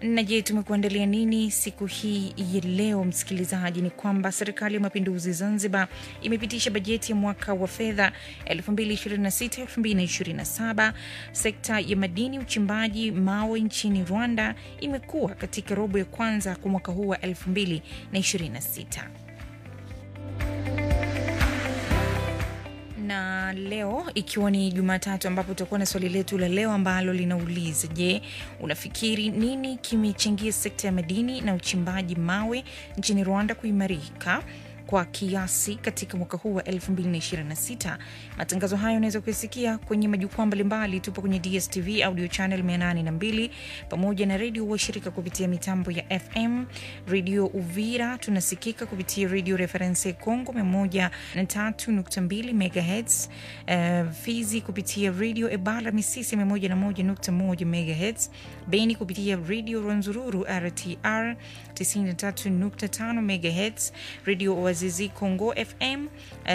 Na je, tumekuandalia nini siku hii ya leo, msikilizaji? Ni kwamba serikali ya mapinduzi Zanzibar imepitisha bajeti ya mwaka wa fedha 2026-2027. Sekta ya madini, uchimbaji mawe nchini Rwanda imekuwa katika robo ya kwanza kwa mwaka huu wa 2026. na leo ikiwa ni Jumatatu ambapo tutakuwa na swali letu la leo ambalo linauliza: Je, unafikiri nini kimechangia sekta ya madini na uchimbaji mawe nchini Rwanda kuimarika kwa kiasi katika mwaka huu wa 2026. Matangazo hayo unaweza kuyasikia kwenye majukwaa mbalimbali. Tupo kwenye DSTV audio channel 802 pamoja na redio washirika kupitia mitambo ya FM. Redio Uvira tunasikika kupitia redio Reference Congo 103.2 MHz, uh, Fizi kupitia redio Ebala Misisi 101.1 MHz, Beni kupitia redio Rwanzururu RTR 93.5 MHz, redio Wazizi Congo FM uh,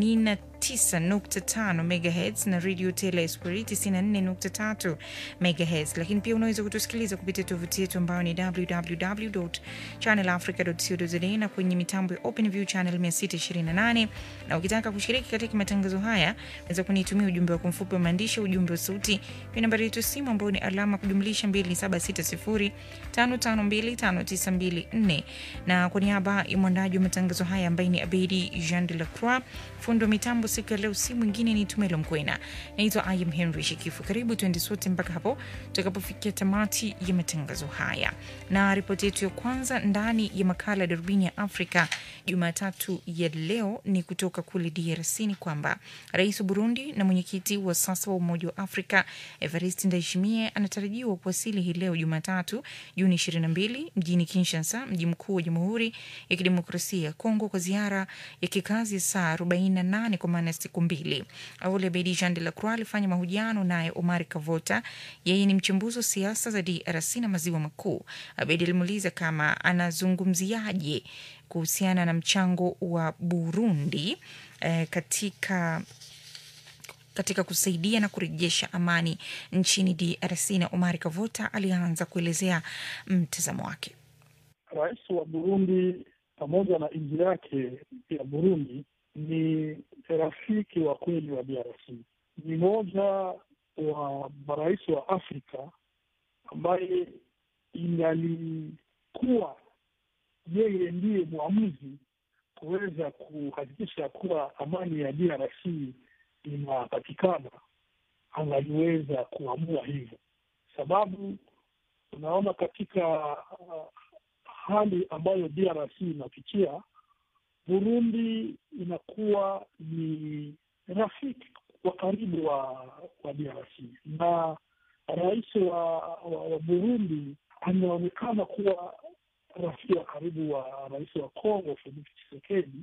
89.5 MHz na Radio Tele Esprit 94.3 MHz. Lakini pia unaweza kutusikiliza kupitia tovuti yetu ambayo ni www.channelafrica.co.za na kwenye mitambo ya OpenView channel 628. Na ukitaka kushiriki katika matangazo haya, unaweza kunitumia ujumbe wa mfupi wa maandishi, ujumbe wa sauti kwa nambari yetu simu ambayo ni alama kujumlisha 2760552594. Na kwa niaba ya mwandaji wa matangazo haya ambaye ni Abedi Jean de la Croix, fundi wa mitambo siku ya leo, si mwingine ni Tumelo Mkwena. Naitwa Ayam Henry Shikifu. Karibu tuende sote mpaka hapo tutakapofikia tamati ya matangazo haya, na ripoti yetu ya kwanza ndani ya makala ya darubini ya Afrika Jumatatu ya leo ni kutoka kule DRC. Ni kwamba rais wa Burundi na mwenyekiti wa sasa wa Umoja wa Afrika Evariste Ndayishimiye anatarajiwa kuwasili hii leo Jumatatu Juni 22 mjini Kinshasa, mji mkuu wa Jamhuri ya Kidemokrasia ya Kongo kwa ziara ya kikazi ya saa 48 kwa maana ya siku mbili. Awali Abedi Jean de la Croix alifanya mahojiano naye Omar Kavota, yeye ni mchambuzi wa siasa za DRC na maziwa makuu. Abedi alimuuliza kama anazungumziaje kuhusiana na mchango wa Burundi eh, katika katika kusaidia na kurejesha amani nchini DRC, na Omar Kavota alianza kuelezea mtazamo wake. Rais wa Burundi pamoja na nchi yake ya Burundi ni rafiki wa kweli wa DRC. Ni moja wa marais wa Afrika ambaye ingalikuwa yeye ndiye mwamuzi kuweza kuhakikisha kuwa amani ya DRC inapatikana, angaliweza kuamua hivyo, sababu tunaona katika uh, hali ambayo DRC inapitia, Burundi inakuwa ni rafiki wa karibu wa wa DRC na rais wa, wa, wa Burundi anaonekana kuwa rafiki wa karibu wa rais wa Kongo Felix Tshisekedi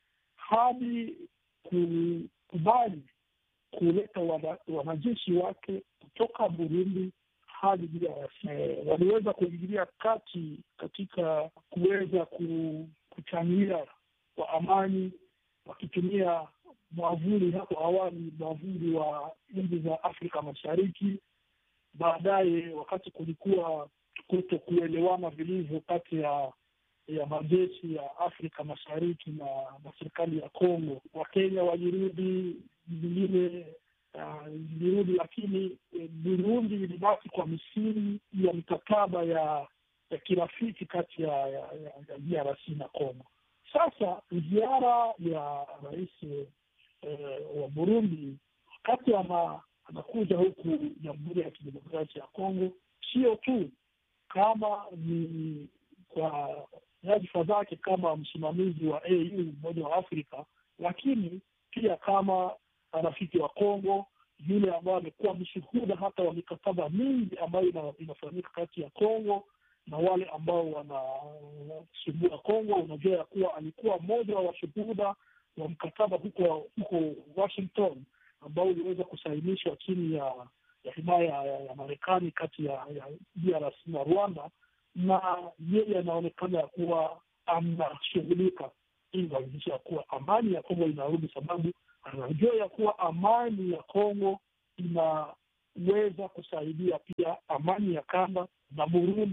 hadi kukubali kuleta wanajeshi wake kutoka Burundi hadi DRC. Waliweza kuingilia kati katika kuweza kuchangia kwa amani wakitumia mwavuli hapo awali, mwavuli wa nchi za Afrika Mashariki. Baadaye wakati kulikuwa kuto kuelewana vilivyo kati ya ya majeshi ya Afrika Mashariki na, na serikali ya Kongo, Wakenya walirudi, vingine zilirudi uh, lakini eh, Burundi ilibaki kwa misingi ya mikataba ya ya kirafiki kati ya, ya, ya, ya DRC na Kongo. Sasa ziara ya rais eh, wa Burundi wakati ana, anakuja huku Jamhuri ya Kidemokrasia ya Kongo, sio tu kama ni kwa nyadhifa zake kama msimamizi wa AU Umoja wa Afrika, lakini pia kama rafiki wa Kongo, yule ambaye amekuwa mshuhuda hata wa mikataba mingi ambayo inafanyika kati ya Kongo na wale ambao wanasumbua Kongo. Unajua ya kuwa alikuwa mmoja wa washuhuda wa mkataba huko huko Washington ambao uliweza kusainishwa chini ya ya himaya ya, ya Marekani kati ya, ya DRC na Rwanda, na yeye anaonekana ya kuwa anashughulika ili kuhakikisha ya kuwa amani ya Kongo inarudi, sababu anajua ya kuwa amani ya Kongo inaweza kusaidia pia amani ya kanda, na Burundi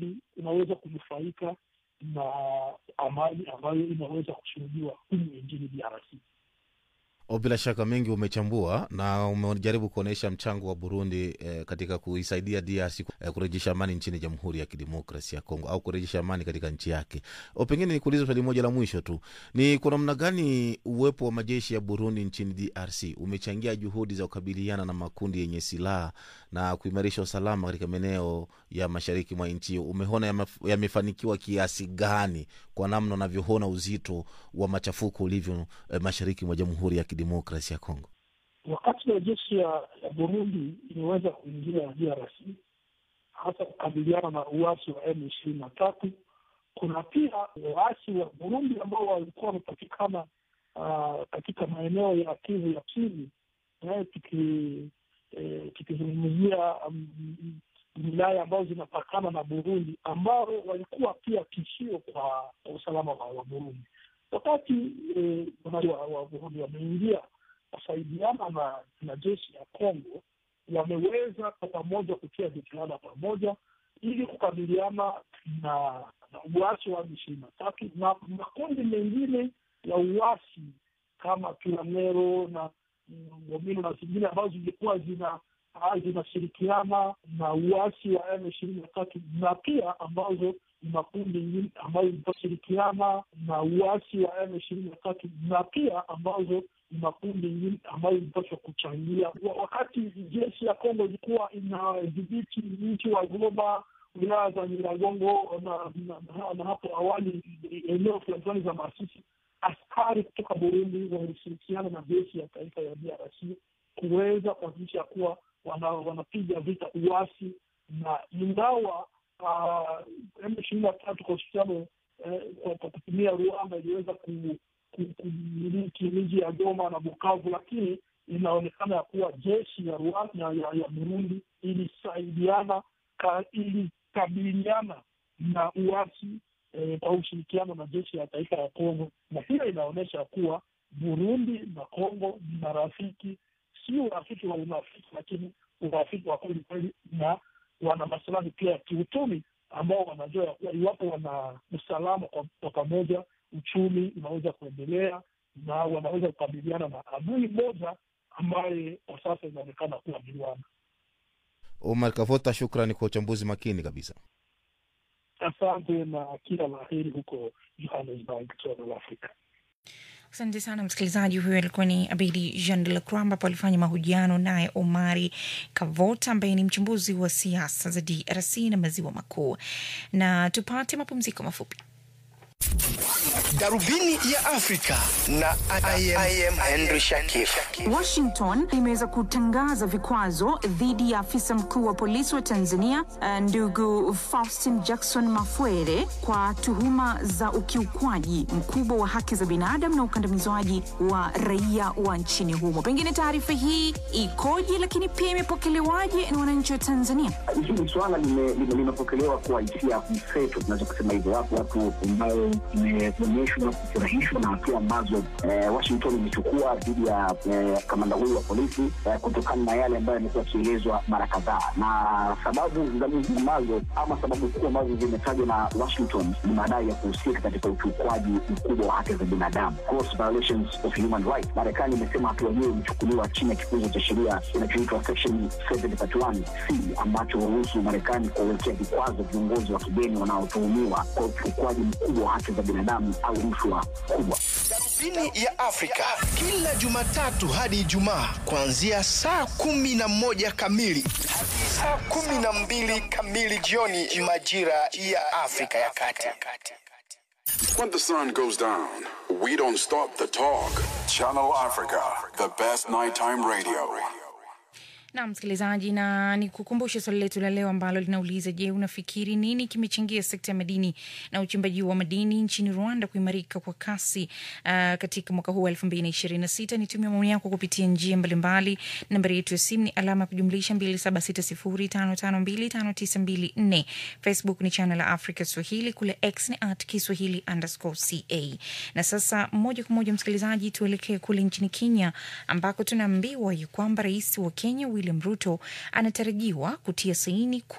inaweza kunufaika na amani ambayo inaweza kushuhudiwa humu nchini DRC. O, bila shaka mengi umechambua na umejaribu kuonyesha mchango wa Burundi eh, katika kuisaidia DRC eh, kurejesha amani nchini Jamhuri ya Kidemokrasia ya Kongo au kurejesha amani katika nchi yake. O, pengine nikuulize swali moja la mwisho tu, ni kwa namna gani uwepo wa majeshi ya Burundi nchini DRC umechangia juhudi za kukabiliana na makundi yenye silaha na kuimarisha usalama katika maeneo ya mashariki mwa nchi hiyo? Umeona yamef- yamefanikiwa kiasi gani kwa namna unavyoona uzito wa machafuko ulivyo eh, mashariki mwa Jamhuri ya Kidemokrasia ya Kongo? Wakati wa jeshi ya, ya Burundi imeweza kuingia DRC hasa kukabiliana na uasi wa M ishirini na tatu, kuna pia waasi wa Burundi ambao walikuwa wamepatikana uh, katika maeneo ya Kivu ya chini eh, tuki eh, tukizungumzia mm, wilaya ambazo zinapakana na Burundi ambao walikuwa pia tishio kwa kwa usalama wa, wa Burundi. Wakati eh, wananchi wa, wa Burundi wameingia kusaidiana na, na jeshi ya Kongo, wameweza kwa pamoja kutia jitihada pamoja ili kukabiliana na, na uasi wa ishirini na tatu na makundi mengine ya uasi kama Tulamero na Ngomino na zingine ambazo zilikuwa zina ah, zinashirikiana na uasi wa M ishirini na tatu na pia ambazo ni makundi mengine ambayo zitashirikiana na uasi wa M ishirini na tatu na pia ambazo ni makundi mengine ambayo ilipaswa kuchangia Wa- wakati jeshi ya Kongo ilikuwa inadhibiti mji wa Goma, wilaya za Nyiragongo na, na, na, na hapo awali eneo fulani fulani za Masisi, askari kutoka Burundi walishirikiana na jeshi ya taifa ya DRC kuweza kuhakikisha kuwa wana- wanapiga vita uasi, na ingawa M ishirini na tatu kwa ushirikiano eh, kwa kwa kutumia Rwanda iliweza ku- ku- kumiliki miji ya Goma na Bukavu, lakini inaonekana ya kuwa jeshi ya Rwanda ya, ya, ya Burundi ilisaidiana ka, ilikabiliana na uasi eh, kwa ushirikiano na jeshi ya taifa ya Kongo, na hiyo inaonyesha kuwa Burundi na Kongo ni marafiki, si urafiki wa unafiki, lakini urafiki wa kweli kweli, na wana masilahi pia ya kiuchumi ambao wanajua ya kuwa iwapo wana usalama kwa kwa pamoja, uchumi unaweza kuendelea na wanaweza kukabiliana na adui moja ambaye kwa sasa inaonekana kuwa ni Rwanda. Omar Kavota, shukrani kwa uchambuzi makini kabisa. Asante na kila la heri huko Johannesburg, South Africa. Asante sana msikilizaji. Huyo alikuwa ni Abedi Jean de la Croix, ambapo alifanya mahojiano naye Omari Kavota ambaye ni mchambuzi wa siasa za DRC na maziwa makuu. Na tupate mapumziko mafupi. Darubini ya Afrika na I am, I am Henry Shakif. Washington imeweza kutangaza vikwazo dhidi ya afisa mkuu wa polisi wa Tanzania eh, ndugu Faustin Jackson Mafwere kwa tuhuma za ukiukwaji mkubwa wa haki za binadamu na ukandamizwaji wa raia wa nchini humo. Pengine taarifa hii ikoje, lakini pia imepokelewaje na wananchi wa Tanzania? hili swala lime- lime- limepokelewa kwa hisia mseto, tunaweza kusema hivyo. Wapo watu ambao imeonyeshwa kufurahishwa na hatua ambazo eh, Washington imechukua dhidi ya eh, kamanda huyu wa polisi eh, kutokana na yale ambayo yamekuwa yakielezwa mara kadhaa, na sababu za muhimu ambazo ama sababu kuu ambazo zimetajwa na Washington ni madai ya kuhusika katika ukiukwaji mkubwa wa haki za binadamu, gross violations of human rights. Marekani imesema hatua hiyo imechukuliwa chini ya kifungu cha sheria kinachoitwa section 731 c ambacho huruhusu Marekani kuwawekea vikwazo viongozi wa kigeni wanaotuhumiwa kwa ukiukwaji mkubwa wa haki za binadamu au rushwa kubwa. Darubini ya Afrika kila Jumatatu hadi Ijumaa kuanzia saa kumi na moja kamili hadi saa kumi na mbili kamili jioni majira ya Afrika ya Kati. When the sun goes down, we don't stop the talk. Channel Africa, the best nighttime radio. na msikilizaji, na nikukumbushe swali letu la leo ambalo linauliza: Je, unafikiri nini kimechangia sekta ya madini na uchimbaji wa madini nchini Rwanda kuimarika kwa kasi uh, katika mwaka huu wa elfu mbili na ishirini na sita? Nitumia maoni yako kupitia njia mbalimbali. Nambari yetu ya simu ni alama ya kujumlisha mbili saba sita sifuri tano tano mbili tano tisa mbili nne. Facebook ni channel la Africa Swahili, kule X ni at Kiswahili underscore ca. Na sasa moja kwa moja msikilizaji, tuelekee kule nchini Kenya ambako tunaambiwa ya kwamba rais wa Kenya William Ruto anatarajiwa kutia saini